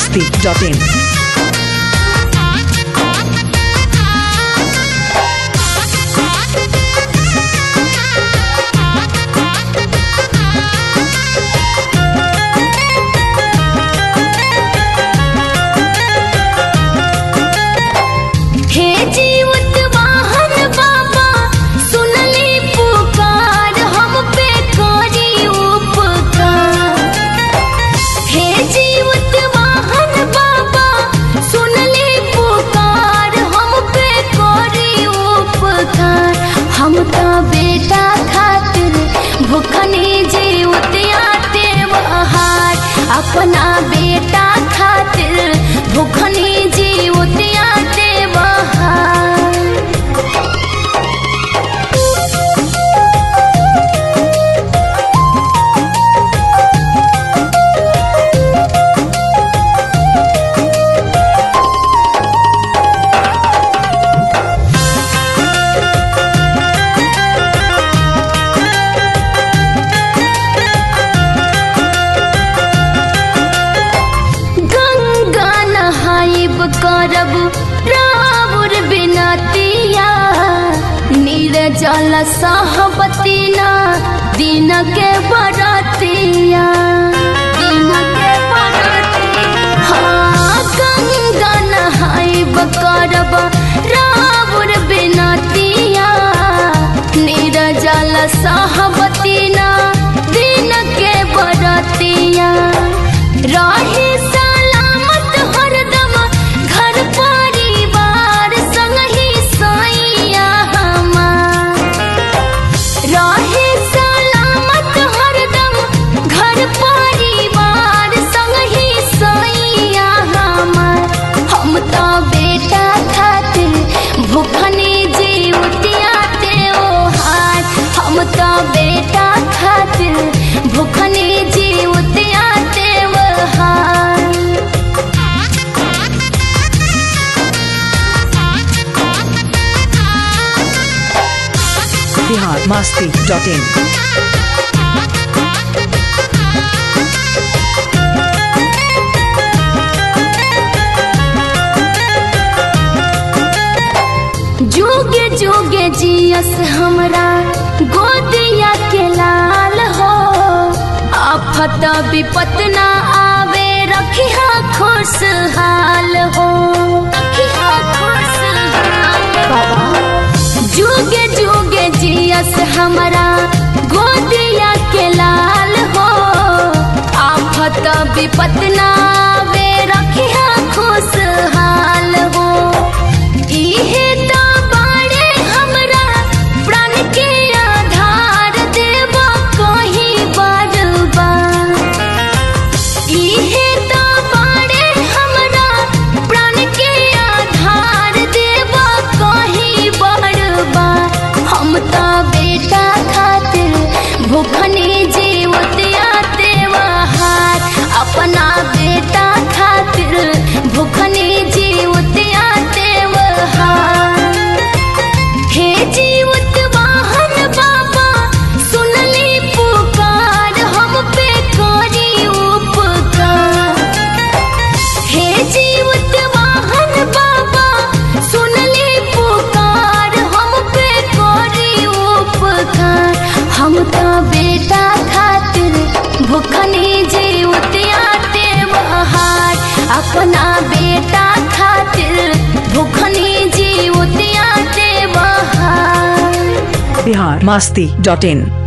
masti.in. हे जीवत वाहन बाबा सुनली पुकार हम पे करी उपकार हे जीवत वाहन बाबा सुनली पुकार हम पे करी उपकार हम तो बेटा खातिर भूखनी जीवत आते बहार अपना बेटा खातिर भूखनी जीवत आते बहार गंगा नहाइब करब रावुर बिनतिया निर्जल सहबतीना दिन के बरतिया दिन के बरतिया हाँ गंगा नहाइब करब रावुर बिनतिया निर्जल सहबतीना दिन के बरतिया रहे सलामत हरदम घर परिवार संग ही सैया हमार रहे सलामत हरदम घर परिवार संग ही सैया हमार हम तो बेटा खातिर भूखनी जीवतिया त्योहार हम तो बेटा खातिर भूखनी जीवतिया त्योहार Bihar masti.in. जोगे जोगे जियस हमरा गोदिया के लाल हो आफत विपत ना आवे रखिया खुशहाल हो रखिया खुशहाल बाबा जोगे जोगे जियस हमरा गोदिया के लाल हो आफत विपत ना आवे रखिया खुशहाल हो इहे तो बाड़े हमरा प्राण के आधार देव कहीं बार बार इहे तो बाड़े हमरा प्राण के आधार देव कहीं बार बार हम तो बेटा खातिर भूखनी जीवत आते बहार अपना बेटा खातिर भूखनी जीवत आते बहार हे जीवत वाहन बाबा सुनली पुकार हम पे करी उपकार हे जीवत वाहन बाबा सुनली पुकार हम पे करी उपकार हम तो बेटा खातिर भूखनी जीवत आते बहार अपना बेटा खातिर भूखनी जीवत आते बहार Bihar masti.in.